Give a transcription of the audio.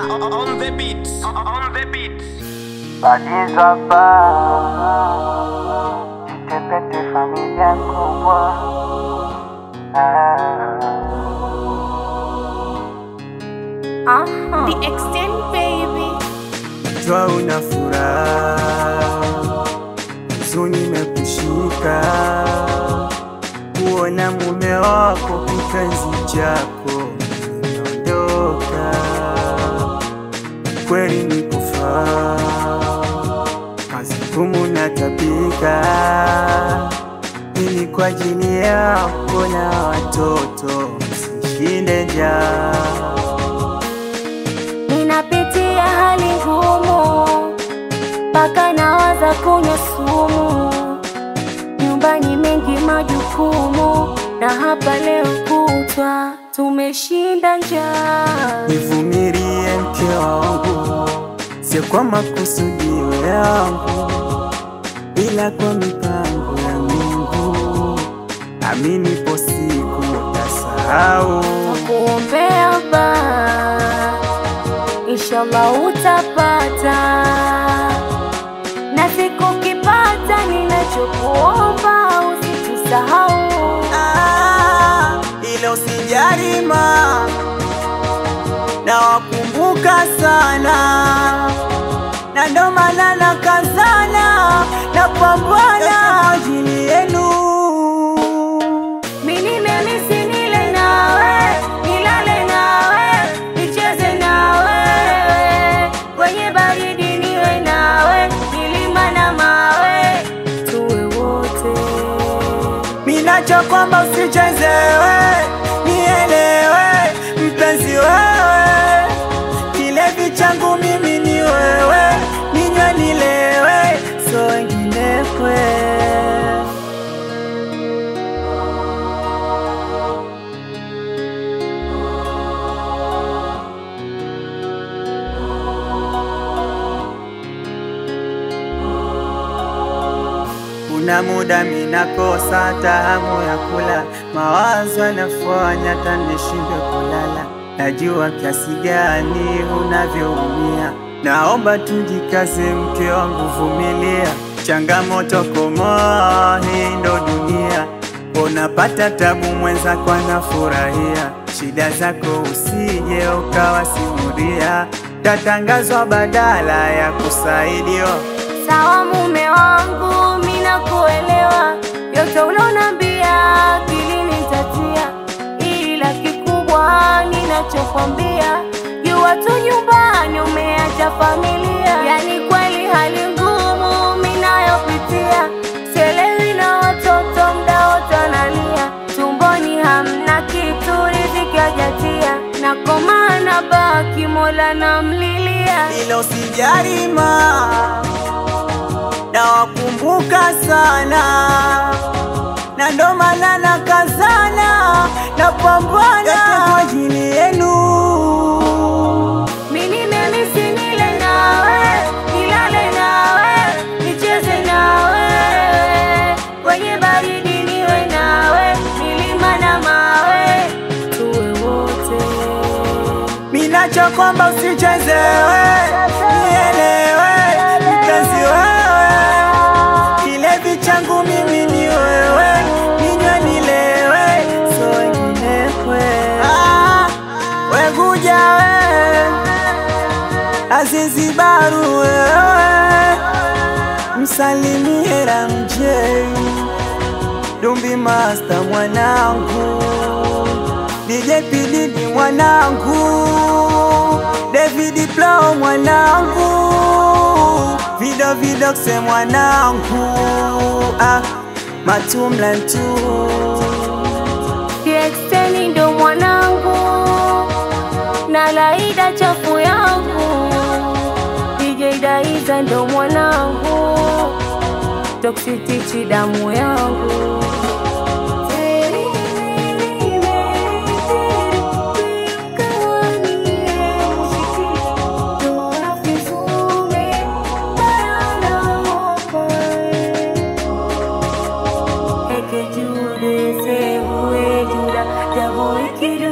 on the beat. On the beat. Badiza ba Jitepete familia kubwa The extent baby. Jua una furaha Huzuni imekushika Kuona mume wako kipenzi chako Imeondoka Kweli ni kufaa Kazi ngumu na tabika Ili kwa ajili yako na watoto Msishinde njaa Ninapitia hali ngumu, mpaka nawaza kunywa sumu. Nyumbani mengi majukumu, na hapa leo kutwa tumeshinda njaa. Nivumilie mke wangu, sio kwa makusudio yangu, ila kwa mipango ya Mungu. Amini, po siku utasahau. Nakuombea ba, inshallah utapata, na siku kipata, ninachokuomba usitusahau. Ah, ila usijali ma, na wakumbuka sana, na ndo maana nakazana na pambana kwa ajili yenu. Mimi nimemisi nile nawe, nilale nawe, nicheze nawe, kwenye baridi niwe nawe, milima na mawe, tuwe wote. Minacho kwamba usichezewe, nielewe mpenzi wewe, kilevi changu mimi ni wewe, ninywe nilewe, so wengine kwe Kuna muda minakosa hata hamu ya kula, mawazo yanafanya hata nishindwe kulala. Najua kiasi gani unavyoumia, naomba tujikaze, mke wangu, vumilia changamoto, komoa, hii ndo dunia. Unapata tabu, mwenzako anafurahia, shida zako usije ukawasimulia, tatangazwa badala ya kusaidiwa. Sawa mume wangu, mimi nakuelewa, yote ulonambia akilini nitatia, ila kikubwa ninachokwambia, jua tu nyumbani umeacha familia. Yani kweli hali ngumu mimi nayopitia, sielewi na watoto mda wote wanalia, tumboni hamna kitu, riziki hajatia, na koma na baki, Mola namlilia. ila usijali ma, na wakumbuka sana, na ndo maana nakazana na pambana kwa ajili yenu. Mimi nimemisi nile nawe, nilale nawe, nicheze nawe, kwenye baridi niwe nawe, milima na mawe, tuwe wote. Minacho kwamba usichezewe, nielewe mpenzi wewe, kilevi changu mimi ni wewe, ninywe nilewe, so wengine kwe ah, wekuja we Azizibaru wewe, msalimie Ramjei Dumbi Master mwanangu, DJ Pididi mwanangu, David Plow mwanangu, Vido Vidoxe mwanangu, ah, Matumla tu Kiexteni ndo mwanangu, na Laida chafu yangu, DJ Daiza ndo mwanangu, Toxitichi damu yangu. Jude se hue juda, jabo ikidu